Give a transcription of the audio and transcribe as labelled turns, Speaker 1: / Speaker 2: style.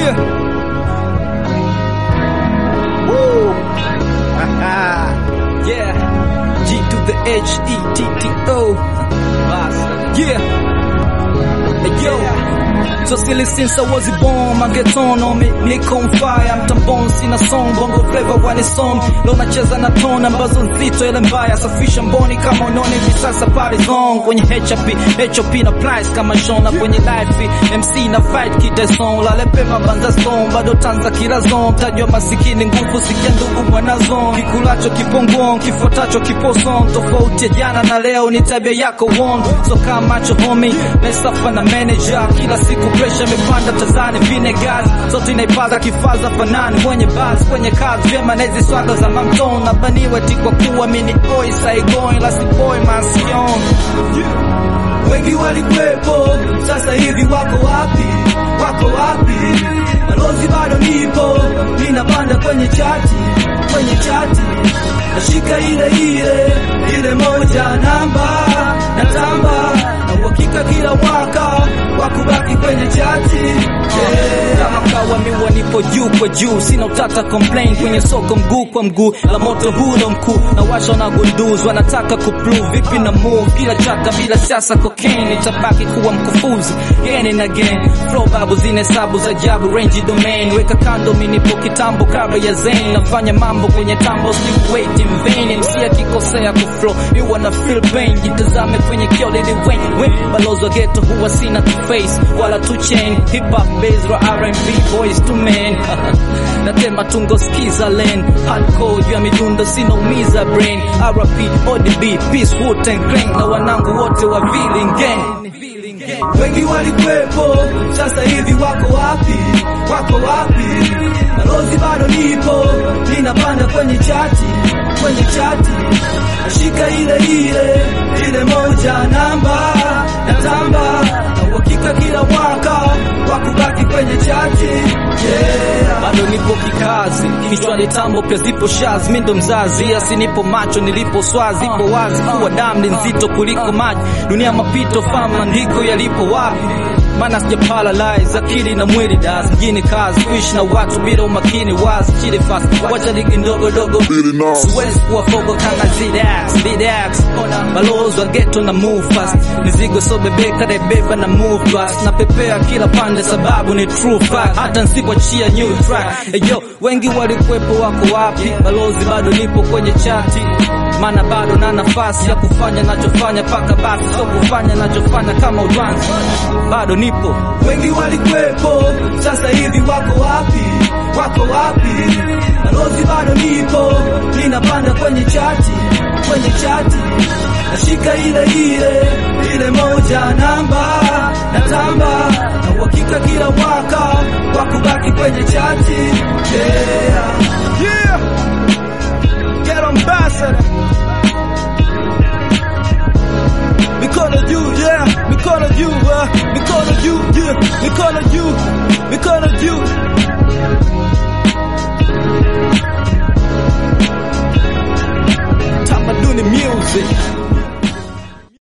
Speaker 1: Yeah. Woo. yeah. G to the H E T T O. Yeah. Hey, yo. So silly since I was born, my get on on me, niko on fire, mtambon sina song, bongo flavor wale song, leo nacheza na tone ambazo nzito ile mbaya, safisha mboni kama unaona hivi sasa pale zone, kwenye HP, HOP na price kama shona kwenye life, MC na fight kite song, lale pema banza song, bado tanza kila zone, tajwa masikini nguvu sikia ndugu mwana zone, kikulacho kipongon, kifuatacho kipo song, tofauti ya jana na leo ni tabia yako one, so kama macho homie, mesafa na manager, kila siku pressure imepanda tazani vinegas sote inaipaza kifaza fanani mwenye bas kwenye kazi vyema na hizi swaga za mamton nabaniwe ti kwa kuwa mini oi saigon lasi boy masion
Speaker 2: wengi walikwepo, sasa hivi wako wapi? Wako wapi? Balozi bado nipo, ninapanda kwenye chati, kwenye chati nashika ile ile ile moja namba natamba na uhakika kila mwaka wa kubaki kwenye chati yeah.
Speaker 1: kama kawa miwa nipo juu kwa juu sina utata complain kwenye soko mguu kwa mguu la moto huno mkuu na washa na gunduz wanataka kuplu vipi na move kila chaka bila siasa cocaine itabaki kuwa mkufuzi again and again flow babu zine hesabu za jabu range domain weka kando minipo kitambo kabla ya zen nafanya mambo kwenye tambo sleep wait in vain MC akikosea kuflow you wanna feel pain jitazame kwenye kio lili wen wen balozi wa ghetto huwa sina to face wala to chain hip hop bass ra R&B boys to men natema tungo skiza len hardcore juu ya midundo sinaumiza brain RP ODB peace Wu Tang Clan na wanangu wote wa Villain Gang
Speaker 2: wengi walikwepo, sasa hivi wako wapi? Wako wapi? Balozi bado nipo, ninapanda kwenye chati, kwenye chati nashika ile ile ile moja namba natamba na uhakika kila mwaka wa kubaki kwenye chati yeah.
Speaker 1: bado nipo kikazi kichwani tambo pia zipo shazi mi ndo mzazi asi nipo macho nilipo swazi ipo wazi kuwa damu ni nzito kuliko maji dunia mapito fahamu maandiko yalipo wapi maana sijaparalyze akili na mwili das mjini kazi kuishi na watu bila umakini wazi chili fast wacha ligi ndogo dogo siwezi kuwa fogo kama zidax zidax balozi wa ghetto na move fast mizigo so bebeka naibeba na move fast napepea kila pande sababu ni true fact hata nsipoachia new track eyo wengi walikuwepo wako wapi balozi bado nipo kwenye chati maana bado na nafasi ya kufanya nachofanya paka basi sio kufanya nachofanya kama udwanzi bado nipo
Speaker 2: wengi walikwepo, sasa hivi wako wapi? Wako wapi? Balozi bado nipo, ninapanda kwenye chati, kwenye chati nashika ile ile ile moja namba natamba na uhakika kila mwaka wa kubaki kwenye chati yeah.
Speaker 1: yeah. Get ambassador mikono juu yeah mikono juu uh, mikono juu yeah mikono juu mikono juu